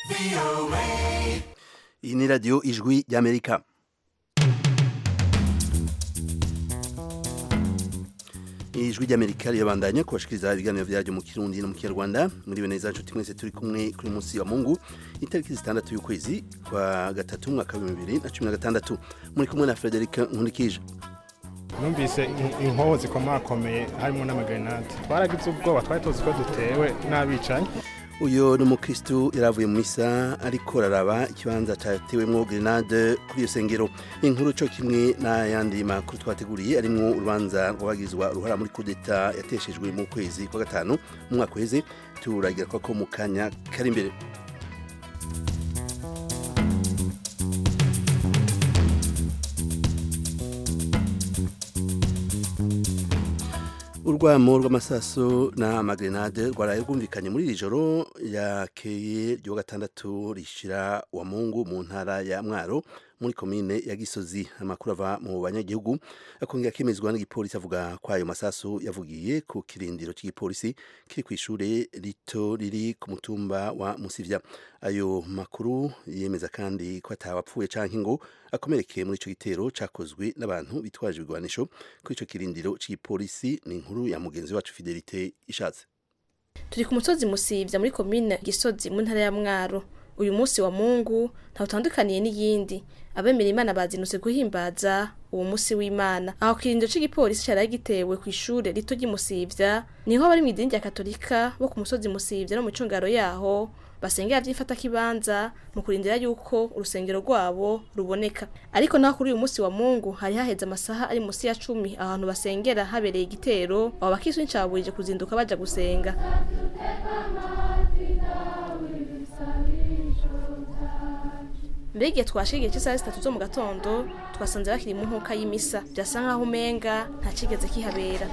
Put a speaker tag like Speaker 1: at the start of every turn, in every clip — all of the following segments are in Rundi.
Speaker 1: iyi ni radiyo ijwi ry'amerika ijwi ry'amerika rirabandanya kubashikiriza ibiganiro byaryo mu kirundi no mu kinyarwanda muri bene zacu mwese turi kumwe kuri munsi wa mungu itariki zitandatu y'ukwezi kwa gatatu mwaka w'ibihumbi bibiri na cumi na gatandatu muri kumwe na frederic nkurikije
Speaker 2: numvise inkoho zikomakomeye harimo n'amagrenade twaragize ubwoba twari tuzi ko dutewe n'abicanyi
Speaker 1: uyu ni umukristu yaravuye mu misa ariko raraba ikibanza cyatewemo grenade kuri iyo sengero inkuru cyo kimwe n'ayandi makuru twateguriye arimo urubanza rwabagizwa uruhara muri kudeta yateshejwe mu kwezi kwa gatanu mu mwaka uheze turagira ko mu kanya kari imbere urwamo rw'amasaso n'amagrenade rwaraye rwumvikanye muri iri joro yakeye ryo gatandatu rishira wa mungu mu ntara ya mwaro muri komine ya gisozi amakuru ava mu banyagihugu akongera akemezwa n'igipolisi avuga ko ayo masasu yavugiye ku kirindiro cy'igipolisi kiri ku ishure rito riri ku mutumba wa musivya ayo makuru yemeza kandi ko atawapfuye canke ngo akomerekeye muri ico gitero cakozwe n'abantu bitwaje ibigwanisho kuri ico kirindiro cy'igipolisi ni inkuru ya mugenzi wacu fidelite ishatse
Speaker 3: turi ku musozi musivya muri komine gisozi mu ntara ya mwaro uyu munsi wa mungu ntawutandukaniye n'iyindi abemera imana bazinutse guhimbaza uwo munsi w'imana aho kirindiro c'igipolisi cari gitewe ku ishure rito ry'imusivya niho bari mu idini rya katolika bo ku musozi musivya no mu cungaro yaho basengera vyifata kibanza mu kurindira yuko urusengero rwabo ruboneka ariko naho kuri uyu munsi wa mungu hari haheze amasaha ari musi ya cumi ahantu basengera habereye igitero abo bakristo ncaburije kuzinduka baja gusenga mbega igihe twashigiye cy'isaha zitatu zo mu gatondo twasanze bakiri mu nkuka y'imisa byasa nk'aho umenga nta kigeze kihabera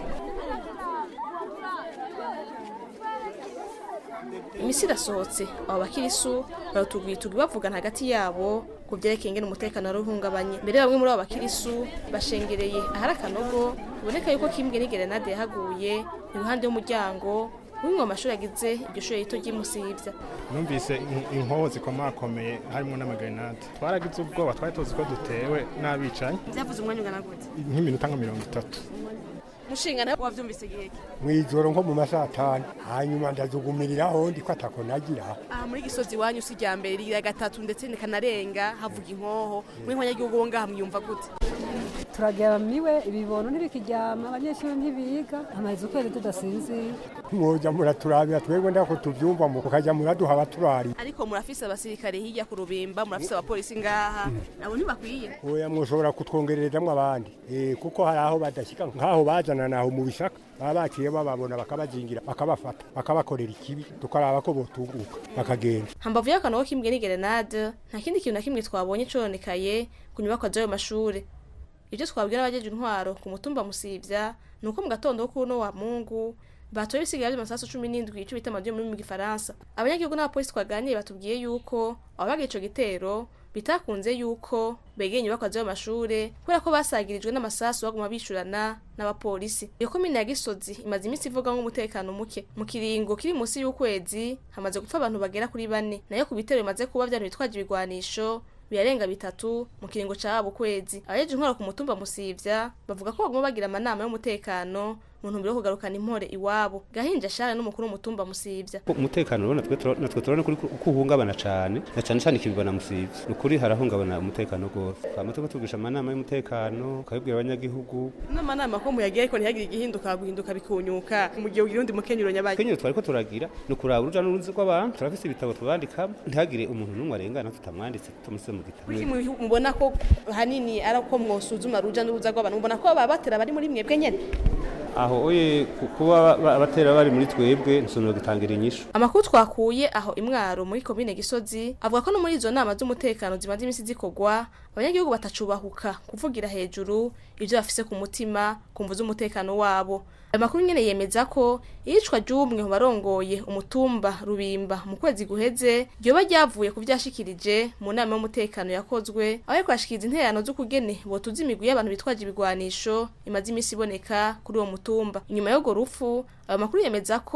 Speaker 3: imisi irasohotse abo bakirisu barutugwitugi bavugana hagati yabo ku byerekeye ingene umutekano wari uhungabanye mbere bamwe muri abo bakirisu bashengereye ahari akanogo biboneka yuko kimbwe n'igerenade yahaguye iruhande y'umuryango w'imwe mu mashuri agize iryo shuri rito ry'imusivya
Speaker 2: numvise inkoho zikomakomeye harimo n'amagrenade twaragize ubwoba twari tuzi ko dutewe n'abicanyi
Speaker 3: byavuze umwanya ungana gute
Speaker 2: nk'iminota nka mirongo itatu
Speaker 3: mushingana wavyumvise igihe ki
Speaker 4: mwijoro nko mu masaha atanu hanyuma ndajugumiriraho ndiko atako nagira
Speaker 3: aha muri gisozi iwanyu si irya mbere rigira gatatu ndetse nikanarenga havuga inkoho mwe nk'abanyagihugu bo ngaha mwiyumva gute
Speaker 5: turageramiwe ibibono ntibikiryama abanyeshuri ntibiga amaze ukwezi tudasinzira
Speaker 4: mwoja muraturabira twebwe ndako tuvyumva mu kukajya muraduha abaturari
Speaker 3: ariko murafise abasirikare hirya ku rubimba murafise abapolisi ngaha nabo ntibakwiye
Speaker 4: oya mwoshobora kutwongererezamwo abandi eh kuko hari aho badashika nkaho bazana naho mu bishaka baba baciye bababona bakabazingira bakabafata bakabakorera ikibi tukaraba ko botunguka bakagenda
Speaker 3: hambavu y'akanogo kimbwe n'igerenade nta kindi kintu na kimwe twabonye cononekaye ku nyubakwa z'ayo mashure ibyo twabwira abajeje intwaro ku mutumba musivya ni uko mu gatondo ko kuno wa mungu batoye ibisigaye by'amasasu cumi n'indwi ico bita amadiyo muri mu gifaransa abanyagihugu n'abapolisi twaganiye batubwiye yuko ababaga ico gitero bitakunze yuko begeye inyubakwa z'ayo mashure kubera ko basagirijwe n'amasasu baguma bishurana n'abapolisi iyo komine ya gisozi imaze iminsi ivuga nk'umutekano muke mu kiringo kiri munsi y'ukwezi hamaze gupfa abantu bagera kuri bane nayo ku bitero bimaze kuba vyanu bitwaje ibigwanisho birarenga bitatu mu kiringo cabo kwezi abajeje intwaro ku mutumba musivya bavuga ko baguma bagira amanama y'umutekano mu ntumbero yo kugarukana impore iwabo gahinja shara n'umukuru w'umutumba musivya
Speaker 6: umutekano rero natwe tura- natwe turabona kuri ko uhungabana cane na cane cane ikibibona musivya ni ukuri harahungabana umutekano rwose twama turiko tugisha amanama y'umutekano ukabibwira abanyagihugu
Speaker 3: n'amanama ko muyagiye ariko ntihagire igihinduka guhinduka bikunyuka mu gihe ugira undi mukenyero nyabaye
Speaker 6: kenyero twariko turagira ni ukuraba uruja n'uruzi rw'abantu turafise ibitabo tubandikamo ntihagire umuntu n'umwe arengana tutamwanditse tumusize mu gitabo
Speaker 3: kuki mu- mubona ko hanini ari uko mwosuzuma ruja n'uruza rw'abantu mubona ko baba batera bari muri mwebwe nyene
Speaker 6: aho oye ku- kuba ba- abatera bari muri twebwe nsonora gitangira inyishu
Speaker 3: amakuru twakuye aho imwaro muri komine gisozi avuga ko no muri izo nama z'umutekano zimaze iminsi zikorwa abanyagihugu batacubahuka kuvugira hejuru ibyo bafise ku mutima ku mvu z'umutekano wabo ayo makuru nyene yemeza ko iyicwa ry'umwe mu barongoye umutumba rubimba mu kwezi guheze ryoba ryavuye ku vyashikirije mu nama y'umutekano yakozwe aho yariko yashikiriza intererano z'ukugene botuza imigwi y'abantu bitwaje ibigwanisho imaze iminsi iboneka kuri uwo mutumba inyuma y'urwo rupfu ayo makuru yemeza ko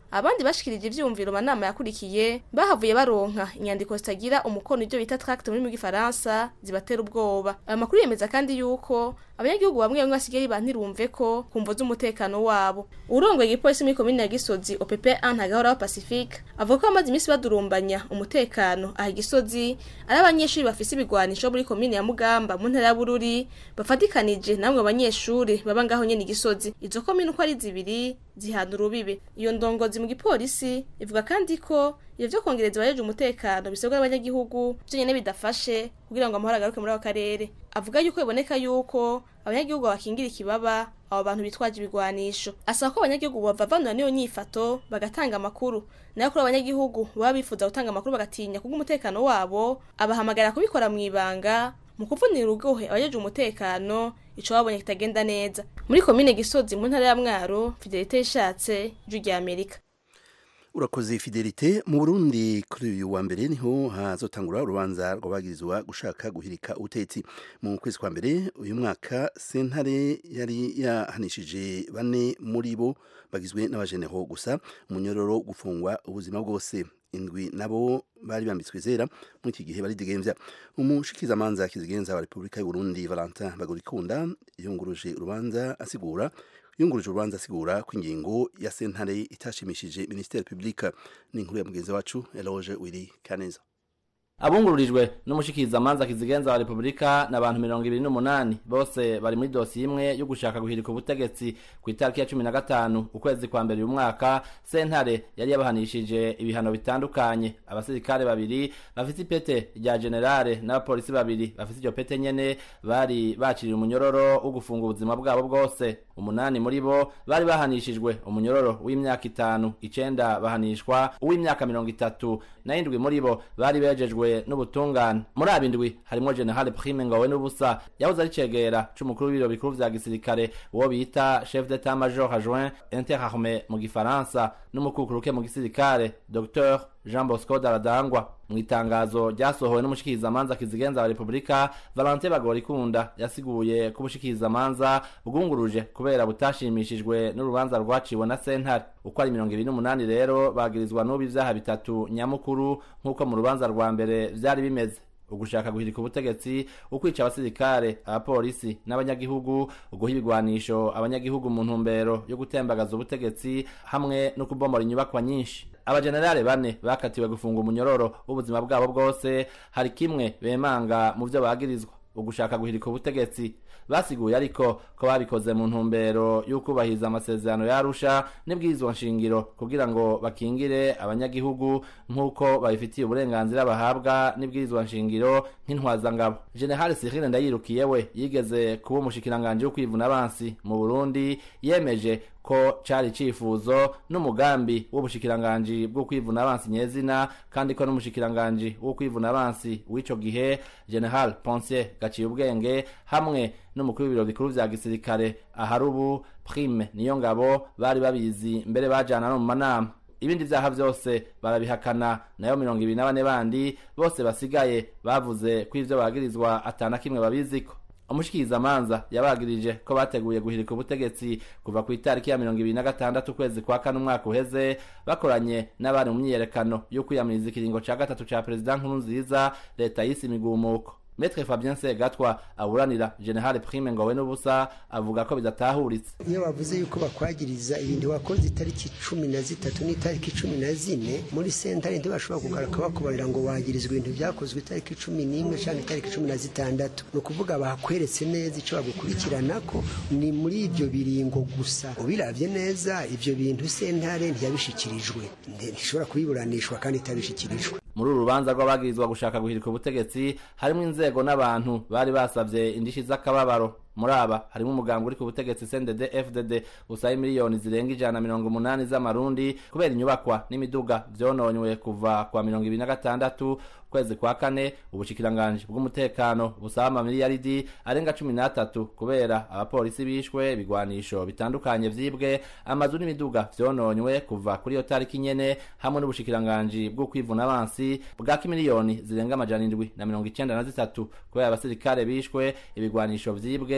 Speaker 3: abandi bashikirije ivyumviro manama yakurikiye bahavuye baronka inyandiko zitagira umukono ibyo bita tract muri mu gifaransa zibatera ubwoba ayo makuru yemeza kandi yuko abanyagihugu bamwe bamwe basigaye bantirumve ko kumvo z'umutekano wabo urongoye igipolisi muri komine ya Gisozi OPP 1 ntagahora wa Pacifique avuga ko bamaze iminsi badurumbanya umutekano aha Gisozi ari abanyeshuri bafise ibigwanisho muri komine ya Mugamba mu ntara ya Bururi bafatikanije namwe abanyeshuri baba ngaho nyene Gisozi izo komine uko ari zibiri zihana urubibe iyo ndongozi mu gipolisi ivuga kandi ko ivyo vyo kongereza abajeje umutekano bisabwa n'abanyagihugu vyo nyene bidafashe kugira ngo amahoro agaruke muri ako karere avuga yuko biboneka yuko abanyagihugu bakingira ikibaba abo bantu bitwaje ibigwanisho asaba ko abanyagihugu bavavanura n'iyo nyifato bagatanga amakuru nayo kuri abanyagihugu baba bifuza gutanga amakuru bagatinya kubw'umutekano wabo abahamagara kubikora mu ibanga mu kuvunira urugohe abajeje umutekano ico babonye kitagenda neza muri komine gisozi mu ntara ya mwaro fidelite yishatse ijwi rya amerika
Speaker 1: urakoze fidelite mu burundi kuri uyu wa mbere niho hazotangura urubanza rw'abagirizwa gushaka guhirika ubutetsi mu kwezi kwa mbere uyu mwaka sentare yari yahanishije bane muri bo bagizwe n'abajeneho gusa umunyororo gufungwa ubuzima bwose indwi nabo bari bambitswe zera muri iki gihe baridigemvya umushikizamanza kizigenza wa Republika y'u Burundi Valentin Bagorikunda yunguruje urubanza asigura yunguruje urubanza asigura ko ingingo ya sentare itashimishije Ministère Public ni inkuru ya mugenzi wacu Eloge Willy Kaneza
Speaker 7: abungururijwe n'umushikirizamanza kizigenza wa repubulika na abantu mirongo ibiri n'umunani bose bari muri dosiye imwe yo gushaka guhirika ubutegetsi ku itariki ya cumi na gatanu ukwezi kwa mbere uyu mwaka sentare yari yabahanishije ibihano bitandukanye abasirikare babiri bafite ipete rya generale n'abapolisi babiri bafite iryo pete nyene bari baciriye umunyororo wo gufunga ubuzima bwabo bwose umunani muri bo bari bahanishijwe umunyororo w'imyaka itanu icenda bahanishwa uw'imyaka mirongo itatu na indwi muri bo bari bejejwe n'ubutungane muri abindwi harimo general prime ngawe n'ubusa yahoze ari cegera c'umukuru w'ibiro bikuru vya gisirikare uwo bita chef d'état major adjoint interarme mu gifaransa n'umukukuruke mu gisirikare dr jean bosco daradangwa mu itangazo ryasohowe n'umushikirizamanza kizigenza wa repubulika valentin bagorikunda yasiguye ko ubushikirizamanza bwunguruje kubera butashimishijwe n'urubanza rwaciwe na sentare uko ari mirongo ibiri n'umunani rero bagirizwa n'ubu ivyaha bitatu nyamukuru nk'uko mu rubanza rwa mbere vyari bimeze ugushaka guhirika ubutegetsi ukwica abasirikare abapolisi n'abanyagihugu uguha ibigwanisho abanyagihugu mu ntumbero yo gutembagaza ubutegetsi hamwe no kubomora inyubakwa nyinshi abajenerale bane bakatiwe gufunga umunyororo w'ubuzima bwabo bwose hari kimwe bemanga mu vyo bagirizwa ugushaka guhirika ubutegetsi basiguye ariko ko babikoze mu ntumbero y'ukubahiriza amasezerano yarusha n'ibwirizwa nshingiro kugira ngo bakingire abanyagihugu nk'uko babifitiye uburenganzira bahabwa n'ibwirizwa nshingiro nk'intwazangabo general Cyril Ndayirukiye we yigeze kuba umushikiranganje wo kwivuna abansi mu Burundi yemeje ko cari cifuzo n'umugambi w'ubushikiranganji bwo kwivuna abansi nyezina kandi ko n'umushikiranganji wo kwivuna abansi w'ico gihe general Ponsier gaciye ubwenge hamwe n'umukuru w'ibiro bikuru vya gisirikare ahari ubu prime niyo ngabo bari babizi mbere bajana no mu manama ibindi vyaha vyose barabihakana nayo mirongo ibiri na bane bandi bose basigaye bavuze ko ivyo bagirizwa atana kimwe babiziko umushikirizamanza yabagirije ko bateguye guhirika ubutegetsi kuva ku itariki ya mirongo ibiri na gatandatu ukwezi kwa kane umwaka uheze bakoranye n'abari mu myiyerekano yo kwiyamiriza ikiringo ca gatatu ca perezida nkuru nziza leta yise imigumuko Metre Fabien Segatwa aburanira General Prime Ngowe n'ubusa avuga ko bidatahuritse
Speaker 8: iyo bavuze yuko bakwagiriza ibintu wakoze itariki cumi na zitatu n'itariki cumi na zine muri sentare ntibashobora kugaruka bakubarira ngo wagirizwa ibintu byakozwe itariki cumi n'imwe cyangwa itariki cumi na zitandatu ni ukuvuga bakweretse neza icyo bagukurikirana ko ni muri ibyo biringo gusa ubiravye neza ibyo bintu sentare ntiyabishikirijwe ntishobora kubiburanishwa kandi itabishikirijwe
Speaker 7: muri uru rubanza rw'abagirizwa gushaka guhirika ubutegetsi harimo inzego n'abantu bari basavye indishi z'akababaro muri aba harimo umuganga uri ku butegetsi CNDD FDD usaba miliyoni zirenga ijana mirongo umunani z'amarundi kubera inyubakwa n'imiduga vyononywe kuva kwa mirongo ibiri na gatandatu kwezi kwa kane ubushikiranganji bw'umutekano busaba amamiliyaridi arenga cumi n'atatu kubera abapolisi bishwe ibigwanisho bitandukanye vyibwe amazu n'imiduga vyononywe kuva kuri iyo tariki nyene hamwe n'ubushikiranganji bwo kwivuna abansi bwaka imiliyoni zirenga amajana indwi na mirongo icenda na zitatu kubera abasirikare bishwe ibigwanisho vyibwe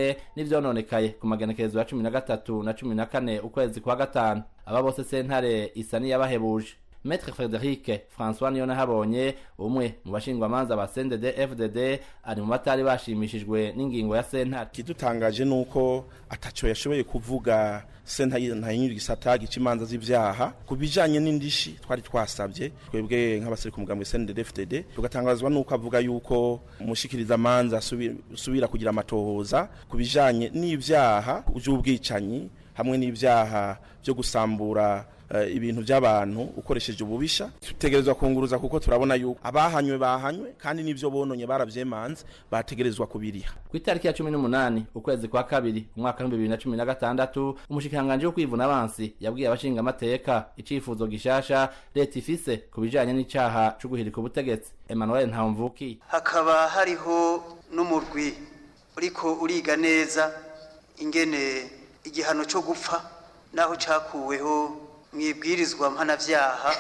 Speaker 7: hamwe n'ivyononekaye ku magenekerezo ya cumi na gatatu na cumi na kane ukwezi kwa gatanu aba bose sentare isa n'iyabahebuje Maître Frederic François niyo nahabonye umwe mu bashingwamanza ba CNDD FDD ari mu batari bashimishijwe n'ingingo ya sentare
Speaker 9: kidutangaje nuko ataco yashoboye kuvuga sentare ntayinyura igisata gica imanza z'ivyaha ku bijanye n'indishi twari twasabye twebwe nk'abasiri ku mugambi CNDD FDD tugatangazwa nuko avuga yuko umushikiriza amanza subira kugira amatohoza ku bijanye n'ivyaha vy'ubwicanyi hamwe n'ivyaha vyo gusambura ibintu by'abantu ukoresheje ububisha tutegerezwa kunguruza kuko turabona yuko abahanywe bahanywe kandi n'ivyo bononye baravyemanze bategerezwa kubiriha
Speaker 7: ku itariki ya cumi n'umunani ukwezi kwa kabiri umwaka w'ibihumbi bibiri na cumi na gatandatu umushikiranganji wo kwivuna abansi yabwiye abashinga amateka icifuzo gishasha leta ifise ku bijanye n'icaha co guhirika ubutegetsi emmanuel ntamvuki
Speaker 10: hakaba hariho n'umurwi uriko uriga neza ingene igihano co gupfa naho cakuweho mwibwirizwa mpanavyaha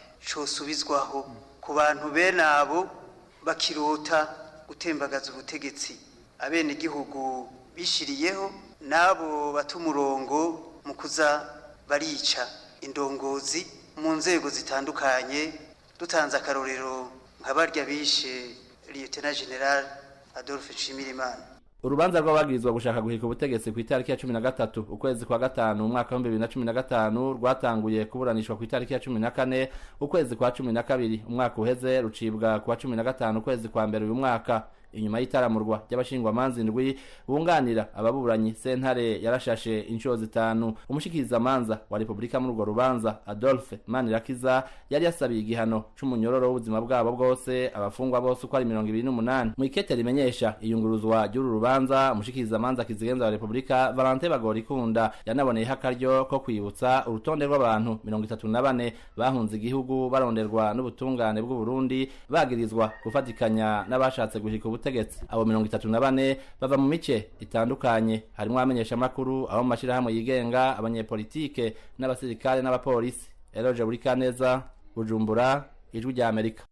Speaker 10: cosubizwaho ku bantu bene abo bakirota gutembagaza ubutegetsi abene igihugu bishiriyeho n'abo bata umurongo mu kuza barica indongozi mu nzego zitandukanye dutanze akarorero nka barya bishe lieutenant general adolphe nshimirimana
Speaker 7: urubanza rw'abagirizwa gushaka guhirika ubutegetsi ku itariki ya cumi na gatatu ukwezi kwa gatanu umwaka w'ibihumbi bibiri na cumi na gatanu rwatanguye kuburanishwa ku itariki ya cumi na kane ukwezi kwa cumi na kabiri umwaka uheze rucibwa ku wa cumi na gatanu ukwezi kwa mbere uyu mwaka inyuma y'itaramurwa ry'abashingwamanza indwi bunganira ababuranyi sentare yarashashe inshuro zitanu umushikirizamanza wa repubulika muri urwo rubanza adolphe manirakiza yari yasabiye igihano c'umunyororo w'ubuzima bwabo bwose abafungwa bose uko ari mirongo ibiri n'umunani mu ikete rimenyesha iyunguruzwa ry'uru rubanza umushikirizamanza kizigenza wa repubulika valente bagorikunda yanaboneyeho akaryo ko kwibutsa urutonde rw'abantu mirongo itatu na bane bahunze igihugu baronderwa n'ubutungane bw'uburundi bagirizwa gufatikanya n'abashatse guhirika ubutegetsi abo mirongo itatu na bane bava mu mice itandukanye harimwo abamenyeshamakuru abo mu mashirahamwe yigenga abanyepolitike n'abasirikare n'abapolisi eroje buri kaneza bujumbura ijwi rya amerika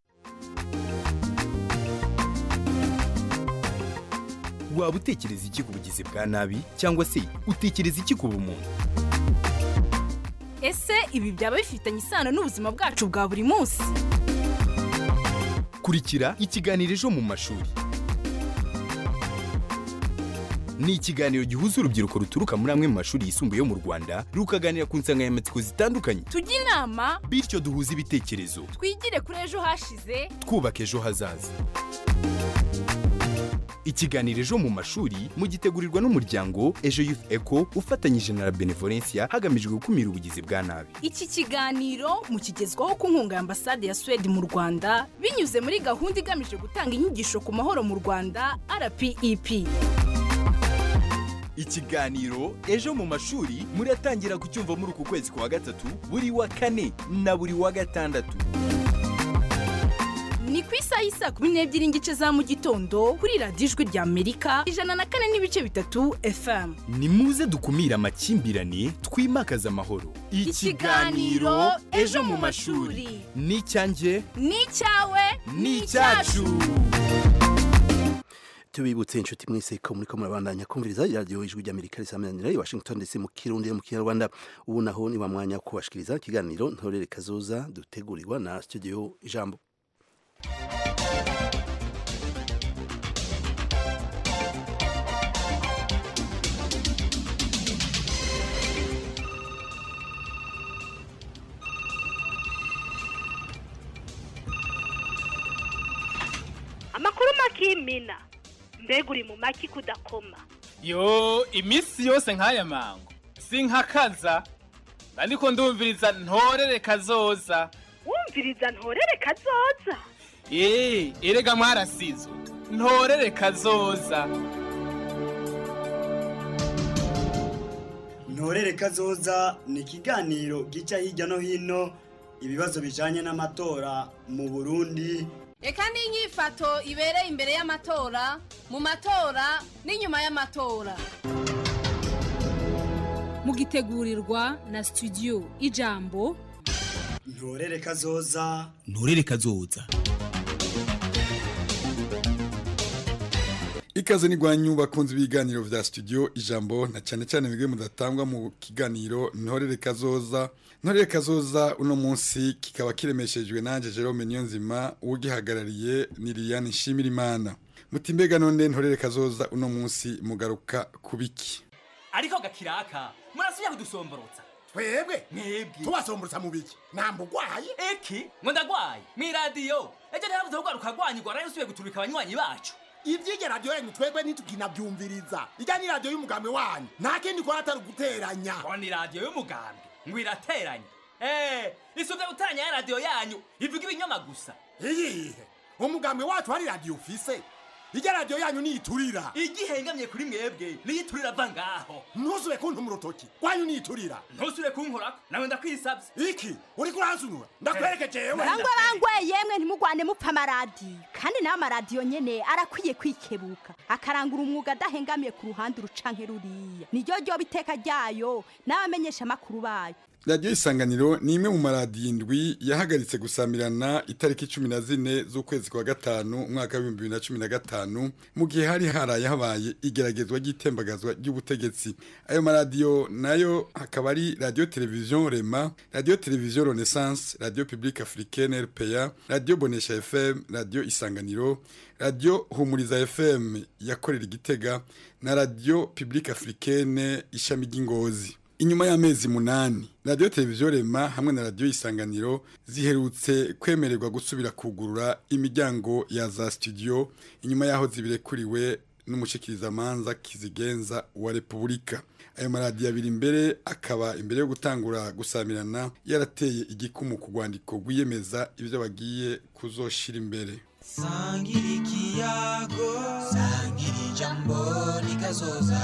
Speaker 11: waba utekereza iki ku bugizi bwa nabi cyangwa se utekereza iki ku bumuntu
Speaker 12: ese ibi byaba bifitanye isano n'ubuzima bwacu bwa buri munsi
Speaker 11: kurikira ikiganiro ejo mu mashuri ni ikiganiro gihuza urubyiruko ruturuka muri amwe mu mashuri yisumbuye yo mu rwanda rukaganira ku nsanganyamatsiko zitandukanye
Speaker 12: tujye inama
Speaker 11: bityo duhuze ibitekerezo
Speaker 12: twigire kuri ejo hashize
Speaker 11: twubaka ejo hazaza ikiganiro ejo mu mashuri mugitegurirwa n'umuryango ejo youth eco ufatanyije na la benevolencia hagamijwe gukumira ubugizi bwa nabi
Speaker 12: iki kiganiro mukigezwaho ku nkunga ya ambasade ya suwede mu rwanda binyuze muri gahunda igamije gutanga inyigisho ku mahoro mu rwanda rpep
Speaker 11: ikiganiro ejo mu mashuri muratangira kucyumva muri uku kwezi kwa gatatu buri wa kane na buri wa gatandatu
Speaker 12: ni ku isaha y'isaa kumi n'ebyiri n'igice za mu gitondo kuri radiyo ijwi rya amerika ijana na kane n'ibice bitatu fm
Speaker 11: ni muze dukumire amakimbirane twimakaze amahoro
Speaker 12: ikiganiro ejo mu mashuri
Speaker 11: ni icyanjye
Speaker 12: ni icyawe
Speaker 11: ni icyacu
Speaker 1: tubibutse inshuti mwese ko muri ko murabandanya kumviriza iradiyo ijwi ry'amerika risamanira i washington ndetse mu kirundi no mu kinyarwanda ubu naho ni wa mwanya wo kubashikiriza ikiganiro ntorere kazoza dutegurirwa na studio ijambo
Speaker 13: amakuru makimina mbega uri mu maki kudakoma
Speaker 14: yo iminsi yose nk'aya mango sinkakaza ariko ndumviriza ntorere kazoza
Speaker 13: wumviriza ntorere kazoza
Speaker 14: eee erega mwarasizwe ntorere kazoza
Speaker 15: ntorere kazoza ni ikiganiro gica hirya no hino ibibazo bijanye n'amatora mu burundi
Speaker 16: reka n'inyifato ibereye imbere y'amatora mu matora n'inyuma y'amatora
Speaker 17: mugitegurirwa na studio ijambo
Speaker 15: ntorere kazoza
Speaker 11: ntorere kazoza
Speaker 18: ikaze n'igwanyu bakunze ibiganiro vya studio ijambo na cyane cyane bimwe mudatangwa mu kiganiro ntorere kazoza ntorere kazoza uno munsi kikaba kiremeshejwe nanje Jerome Niyonzima ugihagarariye ni Liliane Nshimirimana mutimbega none ntorere kazoza uno munsi mugaruka kubiki
Speaker 19: ariko gakiraka murasubiye kudusomborotsa
Speaker 20: twebwe
Speaker 19: mwebwe
Speaker 20: tubasomborotsa mu biki ntabwo ugwaye
Speaker 19: eki ngo ndagwaye mw'iradiyo ejo ntiharabuze kugaruka rwanyigwa rero usubiye guturika abanywanyi bacu
Speaker 20: ivy'iryo radiyo yanyu twebwe ntituginavyumviriza irya ni radiyo y'umugambi wanyu nta kindi kora atari uguteranya
Speaker 19: ngo ni radiyo y'umugambi ngo irateranye eh isuvye guteranya ya radiyo yanyu ivuga ibinyoma gusa
Speaker 20: iyihe umugambi wacu hari radiyo ufise irya radiyo yanyu niyiturira
Speaker 19: igihengamye kuri mwebwe niyiturira ava ngaho
Speaker 20: ntusube kuntuma urutoki rwanyu niyiturira
Speaker 19: ntusubire kunkorako nawe ndakwisavye
Speaker 20: iki uriko uransunura ndakwereke jewe
Speaker 21: rangwa rangwe yemwe ntimugwane mupfa amaradiyo kandi nawe amaradiyo nyene arakwiye kwikebuka akarangura umwuga adahengamiye ku ruhande urucanke ruriya niryo ryoba iteka ryayo n'abamenyesha amakuru bayo
Speaker 18: radiyo isanganiro ni imwe mu maradiyo indwi yahagaritse gusamirana itariki cumi na zine z'ukwezi kwa gatanu umwaka w'ibihumbi bibiri na cumi na gatanu mu gihe hari haraye habaye igeragezwa ry'itembagazwa ry'ubutegetsi ayo maradiyo nayo hakaba ari radiyo televiziyo rema radiyo televiziyo renaissance radiyo publique africaine rpa radiyo bonesha fm radiyo isanganiro radiyo humuriza fm yakorera igitega na radiyo publique africaine ishami ry'ingozi inyuma y'amezi munani radiyo televiziyo rema hamwe na radiyo isanganiro ziherutse kwemererwa gusubira kugurura imiryango ya za studio inyuma y'aho zibirekuriwe n'umushikirizamanza kizigenza wa repubulika ayo maradiyo abiri imbere akaba imbere yo gutangura gusamirana yarateye igikumu ku rwandiko rwiyemeza ibyo bagiye kuzoshira imbere
Speaker 22: sangira ikiyago sangira ijambo rikazoza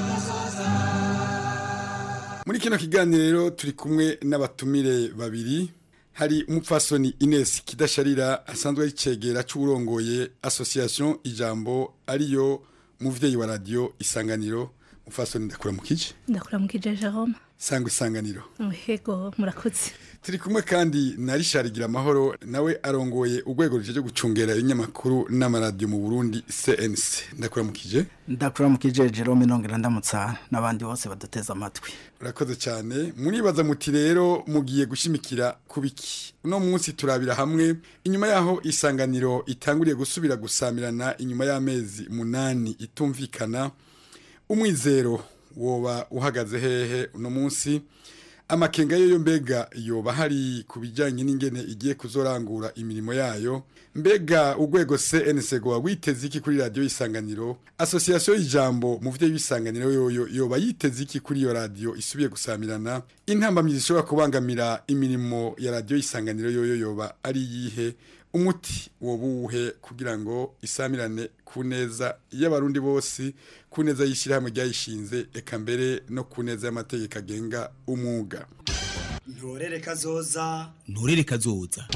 Speaker 18: muri kino kiganiro rero turi kumwe n'abatumire babiri hari umupfasoni Ines Kidasharira asanzwe ari cegera c'urongoye association ijambo ariyo muvyeyi wa radio isanganiro mupfasoni ndakura mukije
Speaker 23: ndakura mukije Jerome
Speaker 18: sangwa isanganiro
Speaker 23: yego murakoze
Speaker 18: turi kumwe kandi na Richard Giramahoro nawe arongoye urwego ruje gucungera ibinyamakuru n'amaradiyo mu Burundi CNC ndakura mukije
Speaker 24: ndakura mukije Jerome nongera ndamutsa n'abandi bose baduteza amatwi
Speaker 18: urakoze cyane muribaza muti rero mugiye gushimikira kubiki uno munsi turabira hamwe inyuma yaho isanganiro itanguriye gusubira gusamirana inyuma y'amezi munani itumvikana umwizero woba uhagaze hehe uno munsi amakenga yo mbega yoba hari ku bijyanye n'ingene igiye kuzorangura imirimo yayo mbega urwego CNC go witeze iki kuri radio isanganiro association y'ijambo mu vyo y'isanganiro yoyo yoba yiteze iki kuri iyo radio isubiye gusamirana intambamyi zishobora kubangamira imirimo ya radio isanganiro yoyo yoba ari yihe umuti wobuhe kugira ngo isamirane ku neza y'abarundi bose ku neza y'ishyirahamwe ryayishinze eka mbere no ku neza y'amategeko agenga umwuga
Speaker 15: ntorere kazoza
Speaker 11: nturere kazoza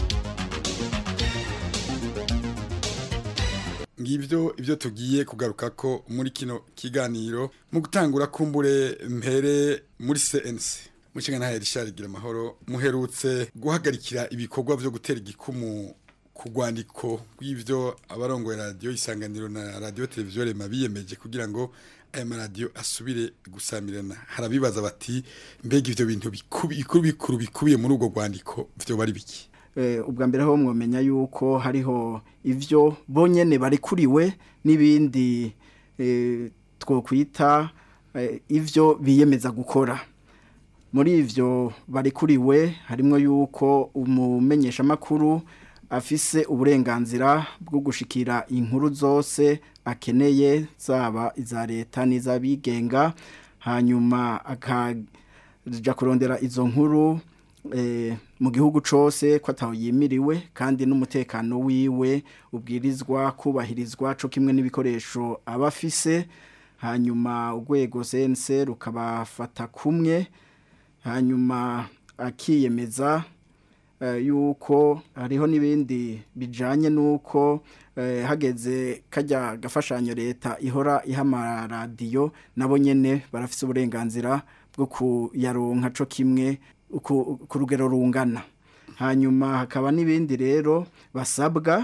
Speaker 18: ngibyo ibyo tugiye kugaruka ko muri kino kiganiro mu gutangura kumbure mpere muri CNC mushinga ntahe Richard Giramahoro muherutse guhagarikira ibikorwa byo gutera igikumu ku rwandiko rw'ibyo abarongoye radiyo isanganiro na radiyo televiziyo rema biyemeje kugira ngo aya maradiyo asubire gusamirana harabibaza bati mbega ibyo bintu bikuru bikuru bikubiye muri urwo rwandiko byo bari biki
Speaker 24: ubwa mbere ho mwamenya yuko hariho ibyo bonyine barikuriwe n'ibindi twokwita ibyo biyemeza gukora muri ibyo barikuriwe harimo yuko umumenyeshamakuru afise uburenganzira bwo gushikira inkuru zose akeneye zaba iza leta n'iz'abigenga hanyuma akajya kurondera izo nkuru mu gihugu cyose ko ataho yimiriwe kandi n'umutekano wiwe ubwirizwa kubahirizwa cyo kimwe n'ibikoresho aba afise hanyuma urwego sense rukabafata kumwe hanyuma akiyemeza yuko hariho n'ibindi bijyanye n'uko hageze kajya gafashanyo leta ihora iha amaradiyo nabo nyine barafite uburenganzira bwo kuyaronka cyo kimwe ku rugero rungana hanyuma hakaba n'ibindi rero basabwa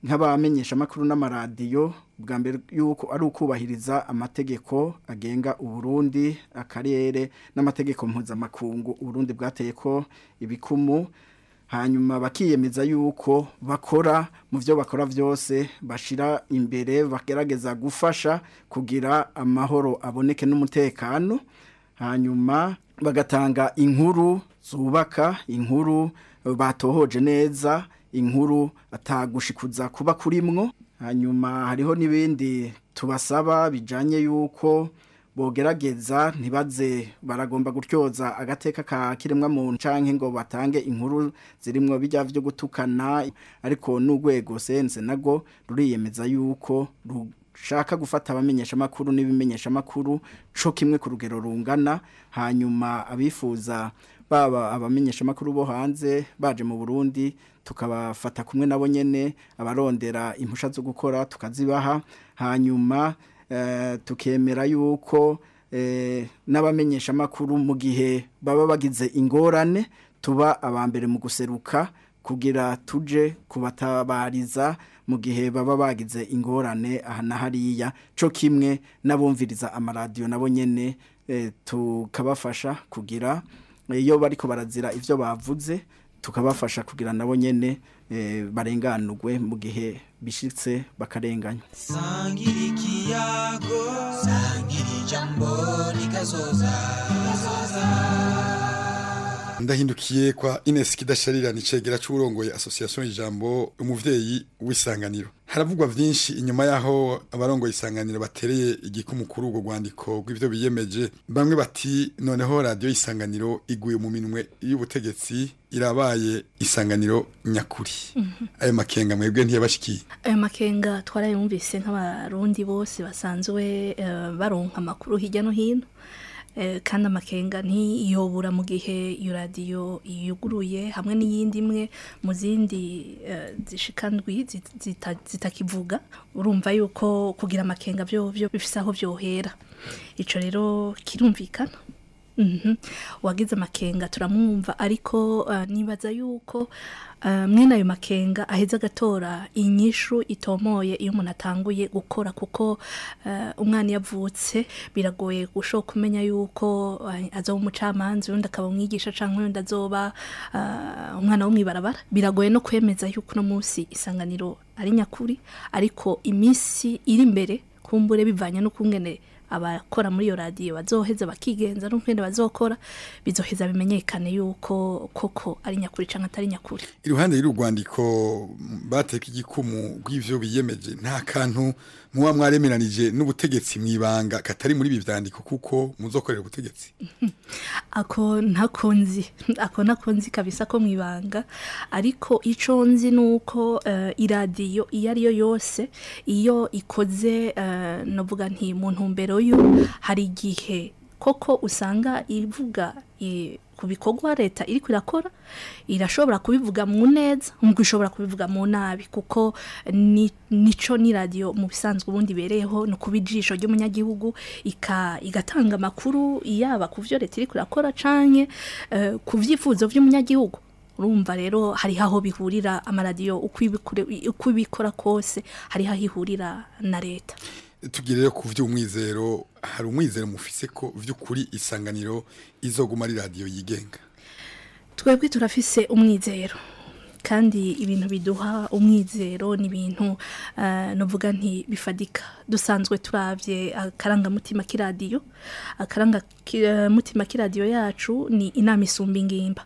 Speaker 24: nk'abamenyesha amakuru n'amaradiyo bwa mbere yuko ari ukubahiriza amategeko agenga uburundi akarere n'amategeko mpuzamakungu uburundi bwateye ko ibikumu hanyuma bakiyemeza yuko bakora mu byo bakora byose bashira imbere bagerageza gufasha kugira amahoro aboneke n'umutekano hanyuma bagatanga inkuru zubaka inkuru batohoje neza inkuru atagushikuza kuba kurimwo hanyuma hariho n'ibindi tubasaba bijanye yuko bogerageza ntibaze baragomba gutyoza agateka ka kiremwa muntu canke ngo batange inkuru zirimwo bijya byo gutukana ariko n'urwego sense nago ruriyemeza yuko rushaka gufata abamenyesha makuru n'ibimenyesha makuru co kimwe ku rugero rungana hanyuma abifuza baba abamenyesha makuru bo hanze baje mu Burundi tukabafata kumwe nabo nyene abarondera impusha zo gukora tukazibaha hanyuma eh, tukemera yuko eh, n'abamenyesha makuru mu gihe baba bagize ingorane tuba abambere mu guseruka kugira tuje kubatabariza mu gihe baba bagize ingorane aha na hariya co kimwe n'abumviriza amaradiyo nabo nyene eh, tukabafasha kugira iyo bariko barazira ivyo bavuze tukabafasha kugira nabo nyene eh, barenganurwe mu gihe bishitse bakarenganywa
Speaker 22: sangira ikiyago sangira ijambo rikazoza
Speaker 18: ndahindukiye kwa Ines Kidasharira ni cegera c'urongoye association ijambo umuvyeyi w'isanganiro haravugwa vyinshi inyuma yaho abarongoye isanganiro batereye igikumu kuri ubwo rwandiko rw'ivyo biyemeje bamwe bati noneho radio isanganiro iguye mu minwe y'ubutegetsi irabaye isanganiro nyakuri ayo makenga mwebwe ntiyabashikiye
Speaker 23: ayo makenga twarayumvise nk'abarundi bose basanzwe eh, baronka amakuru hirya no hino Eh, kandi amakenga ntiyobura mu gihe iyo radiyo yuguruye hamwe n'iyindi imwe mu zindi eh, zishika ndwi zit- zita- zitakivuga urumva yuko kugira amakenga byo byo bifise aho byohera ico rero kirumvikana Mhm. wagize amakenga turamwumva ariko uh, nibaza yuko uh, mwene ayo makenga aheza agatora inyishu itomoye iyo umuntu atanguye gukora kuko uh, umwana iyo avutse biragoye gushoka kumenya yuko uh, azoba umucamanza undi akaba umwigisha canke undi azoba uh, umwana wo mwibarabara biragoye no kwemeza yuko uno munsi isanganiro ari nyakuri ariko iminsi iri imbere kumbure bivanye n'ukungene abakora muri iyo radiyo bazoheza bakigenza n'ukwenda bazokora bizoheza bimenyekane yuko koko ari nyakuri cyangwa atari nyakuri
Speaker 18: iruhande y'uru rwandiko bateka igikumu rw'ivyo biyemeje nta kantu muba mwaremeranije n'ubutegetsi mwibanga katari muri ibi vyandiko kuko muzokorera ubutegetsi
Speaker 23: ako ntako nzi ako ntako nzi kabisa ko mwibanga ariko ico nzi nuko uh, iradiyo iyo ariyo yose iyo ikoze uh, novuga nti mu ntumbero yo hari igihe koko usanga ivuga i- ku bikorwa leta iri irakora irashobora kubivuga mu neza nk'uko ishobora kubivuga mu nabi kuko ni- nico ni radiyo mu bisanzwe ubundi ibereyeho ni ukuba ijisho ry'umunyagihugu ika- igatanga amakuru yaba ku byo leta iri irakora canke eh, ku byifuzo by'umunyagihugu urumva rero hariho aho bihurira amaradiyo uko ibikore- uko ibikora kose hariho aho ihurira na leta
Speaker 18: tugire rero ku vy'umwizero hari umwizero mufise ko vy'ukuri isanganiro izoguma ari radiyo yigenga
Speaker 23: twebwe turafise umwizero kandi ibintu biduha umwizero ni ibintu uh, novuga nti bifadika dusanzwe turavye akarangamutima k'iradiyo akarangamutima k'iradiyo yacu ni inama isumba ingimba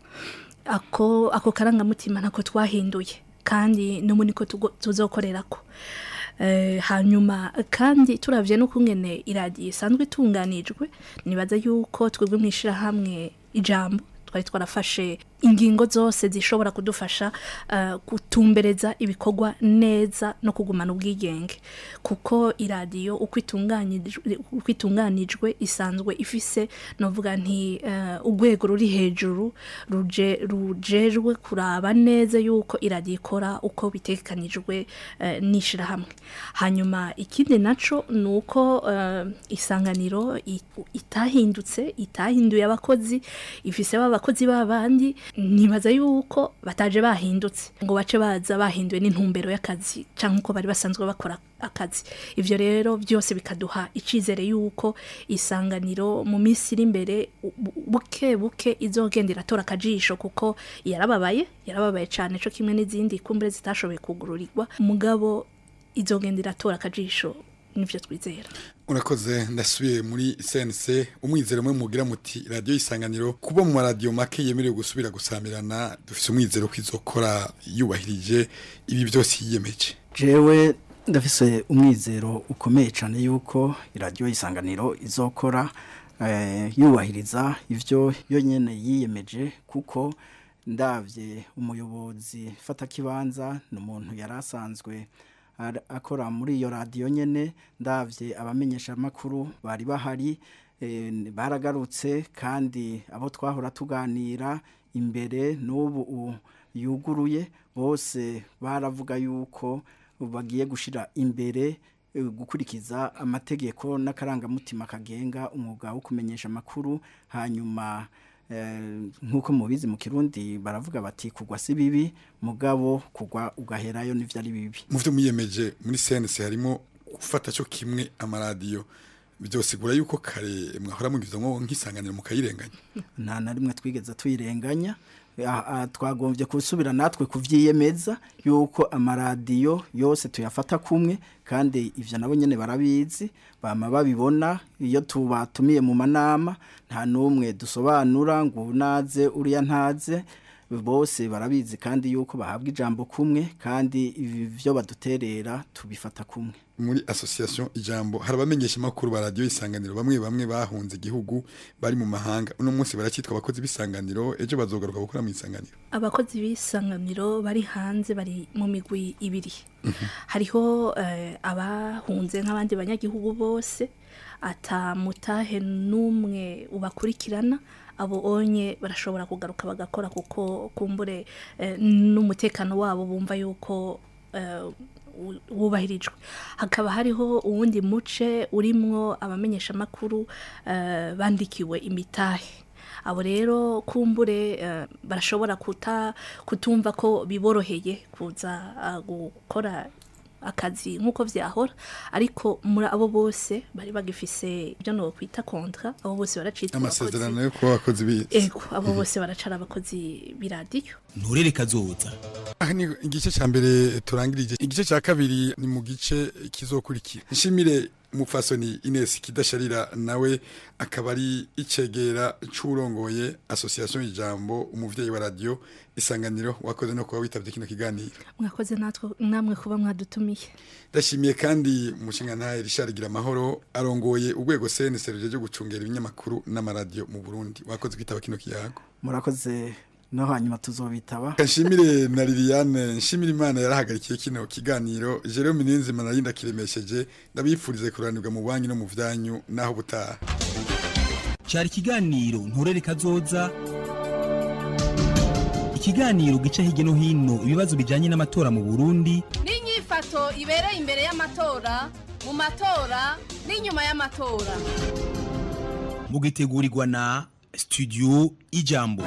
Speaker 23: ako ako karangamutima ntako twahinduye kandi n'ubu niko tugo- tuzokorerako Eh, hanyuma kandi turavye n'ukungene iradiyo isanzwe itunganijwe nibaza yuko twebwe mu ishirahamwe ijambo twari twarafashe ingingo zose zishobora kudufasha uh, gutumbereza ibikorwa neza no kugumana ubwigenge kuko iradiyo uko itunganijwe uko itunganijwe isanzwe ifise novuga nti uh, urwego ruri hejuru ruje rujejwe kuraba neza yuko iradiyo ikora uko bitekanijwe uh, n'ishirahamwe hanyuma ikindi naco nuko uh, isanganiro i- itahindutse itahinduye abakozi ifise ba bakozi babandi nibaza yuko bataje bahindutse ngo bace baza bahinduwe n'intumbero y'akazi cyangwa uko bari basanzwe bakora akazi ivyo rero byose bikaduha icizere yuko isanganiro mu minsi iri imbere bu- buke buke izogenda iratora akajisho kuko yarababaye yarababaye cyane co kimwe n'izindi kumbure zitashoboye kugururirwa mugabo izogenda iratora akajisho nivyo twizera
Speaker 18: urakoze ndasubiye muri CNC umwizero mwe mugira muti radio isanganiro kuba mu radio make yemerewe gusubira gusamirana dufise umwizero ko izokora yubahirije ibi byose yiyemeje
Speaker 24: jewe ndafise umwizero ukomeye cyane yuko iradiyo y'isanganiro izokora eh, yubahiriza ivyo yo nyene yiyemeje kuko ndavye umuyobozi fata kibanza ni umuntu yari asanzwe ar- akora muri iyo radiyo nyene ndavye abamenyesha makuru bari bahari eh, baragarutse kandi abo twahora tuganira imbere n'ubu u- yuguruye bose baravuga yuko bagiye gushira imbere eh, gukurikiza amategeko n'akarangamutima kagenga umwuga wo kumenyesha amakuru hanyuma eh, nk'uko mubizi mu kirundi baravuga bati kugwa si bibi mugabo kugwa ugaherayo n'ivyo ari bibi
Speaker 18: mu byo muyiyemeje muri CNC harimo gufata cyo kimwe amaradiyo byose gura yuko kare mwahora mugizamo nk'isanganiro mukayirenganya
Speaker 24: nta na rimwe twigeze tuyirenganya Ah, ah, twagombye gusubira natwe kuvyiyemeza yuko amaradiyo yose tuyafata kumwe kandi ivyo nabo nyene barabizi bama babibona iyo tubatumiye mu manama nta numwe dusobanura ngo unaze uriya ntaze bose barabizi kandi yuko bahabwa ijambo kumwe kandi ivyo baduterera tubifata kumwe
Speaker 18: muri association ijambo harabamenyesha makuru ba radio isanganiro bamwe bamwe bahunze igihugu bari mu mahanga uno munsi baracitwa abakozi bisanganiro ejo bazogaruka gukora mu isanganiro
Speaker 23: abakozi b'isanganiro bari hanze bari mu migwi ibiri hariho eh, abahunze nk'abandi banyagihugu bose atamutahe n'umwe ubakurikirana abo onye barashobora kugaruka bagakora kuko kumbure eh, n'umutekano wabo bumva yuko eh, wu- wubahirijwe hakaba hariho uwundi muce urimwo abamenyesha makuru bandikiwe imitahe abo rero kumbure eh, barashobora kuta kutumva ko biboroheye kuza ah, gukora akazi nk'uko vyahora ariko muri abo bose bari bagifise ibyo no kwita kontra abo bose baracitwa
Speaker 18: amasezerano yo kuba abakozi bize
Speaker 23: ego abo bose baracara abakozi biradiyo
Speaker 11: nturere kazoza
Speaker 18: aha ni igice cya mbere turangirije igice cya kabiri ni mu gice kizokurikira nshimire umupfasoni Ines Kidasharira nawe akaba ari icegera c'urongoye association ijambo umuvyeyi wa radio isanganiro wakoze no kuba witavye kino kiganiro
Speaker 23: mwakoze natwe namwe kuba mwadutumiye
Speaker 18: ndashimiye kandi umushinga ntahe Richard Giramahoro arongoye urwego CNC ruje gucungera ibinyamakuru n'amaradio mu Burundi wakoze kwitaba kino kiyago
Speaker 24: murakoze no hanyuma tuzobitaba
Speaker 18: Kanshimire na Liliane nshimire Imana yarahagarikiye kino kiganiro Jerome Ninzima narinda kiremesheje ndabifurize kuranirwa mu banki no mu vyanyu naho butaha
Speaker 11: cyari ikiganiro nturere kazoza ikiganiro gica hirya no hino ibibazo bijyanye n'amatora mu burundi
Speaker 16: n'inyifato ibereye imbere y'amatora mu matora n'inyuma y'amatora
Speaker 11: mugitegurirwa na studio ijambo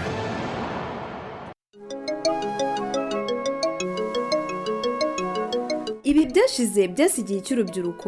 Speaker 2: ibi byashize byasigiye icy'urubyiruko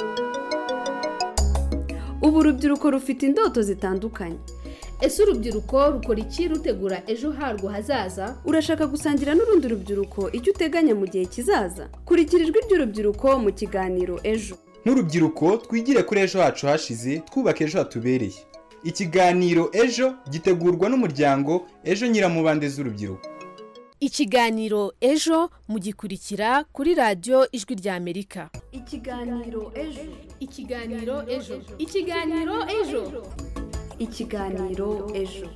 Speaker 2: ubu urubyiruko rufite indoto zitandukanye
Speaker 4: ese urubyiruko rukora iki rutegura ejo harwo hazaza
Speaker 2: urashaka gusangira n'urundi rubyiruko icyo uteganya mu gihe kizaza kurikira ijwi ry'urubyiruko mu kiganiro ejo
Speaker 5: nk'urubyiruko twigire kuri ejo hacu hashize twubake ejo hatubereye ikiganiro ejo gitegurwa n'umuryango ejo nyiramubande z'urubyiruko
Speaker 6: ikiganiro ejo mugikurikira kuri radiyo ijwi ry'amerika
Speaker 2: ikiganiro ejo
Speaker 4: ikiganiro ejo ikiganiro ejo
Speaker 2: ikiganiro ejo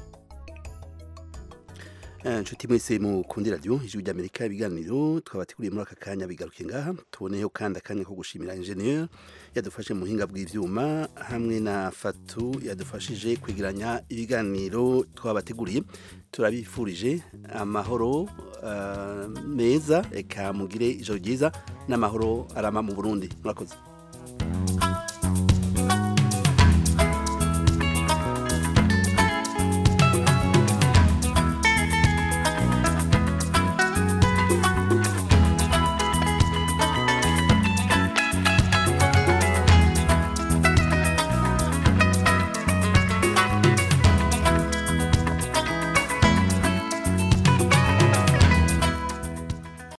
Speaker 1: inshuti mwese mukundi radiyo ijwi ry'amerika ibiganiro twabateguriye muri aka kanya bigaruke ngaha tuboneyeho kandi akanya ko gushimira injeniyeri yadufashe mu buhinga bw'ibyuma hamwe na fatu yadufashije kwegeranya ibiganiro twabateguriye turabifurije amahoro meza reka mugire ijoro ryiza n'amahoro arama mu burundi murakoze